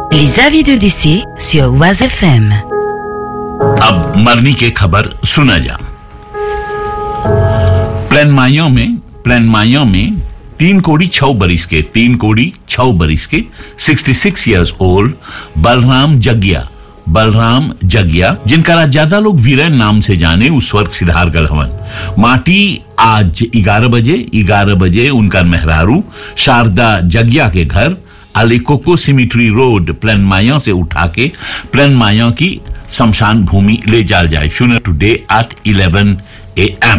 Les avis de décès sur Oise FM. अब मरनी की खबर सुना जा प्लान मायो में प्लान मायो में तीन कोड़ी छह बरिस के तीन कोड़ी छह बरिस के 66 इयर्स ओल्ड बलराम जगिया बलराम जगिया जिनका ज्यादा लोग वीरन नाम से जाने उस वर्ग सिद्धार गल हवन माटी आज 11 बजे 11 बजे उनका मेहरारू शारदा जगिया के घर अलिकोको सिमिट्री रोड प्लान माया से उठा के प्लान माया की शमशान भूमि ले जाल जाए funeral today at 11 A M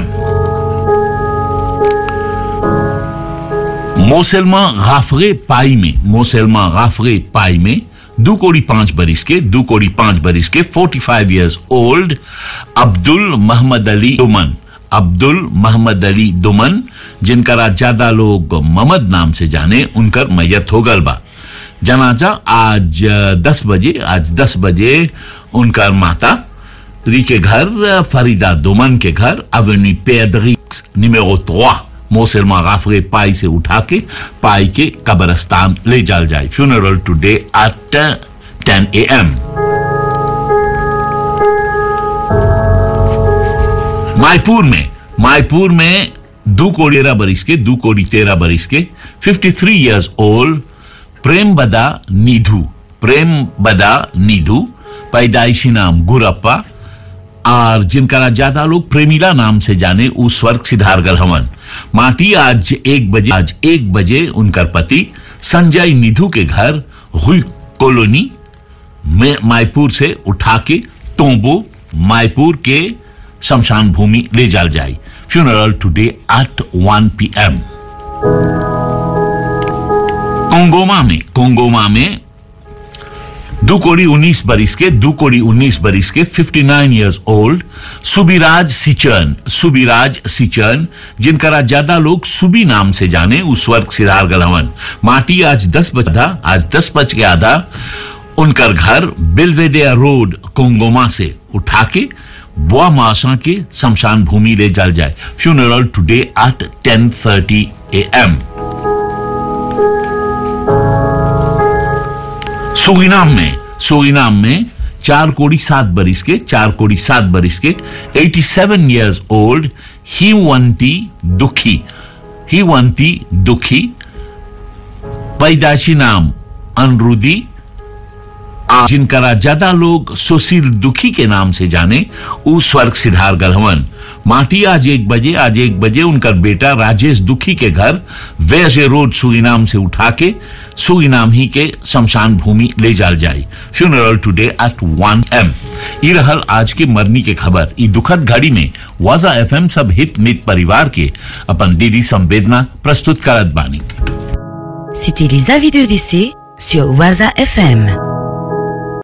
मोसेलमा गाफरे पाई में मोसेलमा गाफरे पाई में दो कोड़ी पांच बरिस के दो कोड़ी पांच बरिस के 45 इयर्स ओल्ड अब्दुल मोहम्मद अली दुमन अब्दुल मोहम्मद अली दुमन जिनका ज्यादा लोग ममद नाम से जाने उनकर मैयत हो गल बा जनाजा आज दस बजे आज दस बजे उनका माता री के घर फरीदा दुमन के घर अवेन्यू पेड्रिक्स निमेरो त्रोआ मोसलमा गाफरे पाई से उठा के पाई के कब्रस्तान ले जाल जाए फ्यूनरल टुडे एट टेन ए एम मायपुर में मायपुर में दो कोड़ी तेरह बरिस के दो कोड़ी तेरह बरिस के 53 इयर्स ओल्ड प्रेम बदा निधु प्रेम बदा निधु पैदाइशी नाम गुरप्पा और जिनका ज्यादा लोग प्रेमिला नाम से जाने उस स्वर्ग सिद्धारगल हवन माटी आज एक बजे आज एक बजे उनका पति संजय निधु के घर हुई कॉलोनी में मायपुर से उठा के तोंबो मायपुर के शमशान भूमि ले जाल जाए funeral today at 1 P M कोंगोमा में कोंगोमा में दो कोड़ी उन्नीस बरिस के दो कोड़ी उन्नीस बरिस के 59 इयर्स ओल्ड सुबिराज सिचर्न सुबिराज सिचर्न जिनका ज्यादा लोग सुबी नाम से जाने उस वर्ग सिद्धार गलवन माटी आज दस बज आज दस बज के आधा उनका घर बिलवेदिया रोड कोंगोमा से उठा के बुआ मासा के शमशान भूमि ले जाल जाए funeral today at ten thirty A M सुगिनाम में सुगिनाम में चार कोड़ी सात बरिस के चार कोड़ी सात बरिस के 87 इयर्स ओल्ड हिवंती दुखी हिवंती दुखी पैदाशी नाम अनरुदी जिनका ज्यादा लोग सुशील दुखी के नाम से जाने उस स्वर्ग सिद्धार गलहवन माटी आज एक बजे आज एक बजे उनका बेटा राजेश दुखी के घर वैसे रोड सुगिनाम से उठा के सुगिनाम ही के शमशान भूमि ले जाल जाए funeral today at one M ये रहल आज के मरनी के खबर ई दुखद घड़ी में वाजा एफएम सब हित मित परिवार के अपन दीदी संवेदना प्रस्तुत करत बानी C'était les avis de décès sur Waza FM.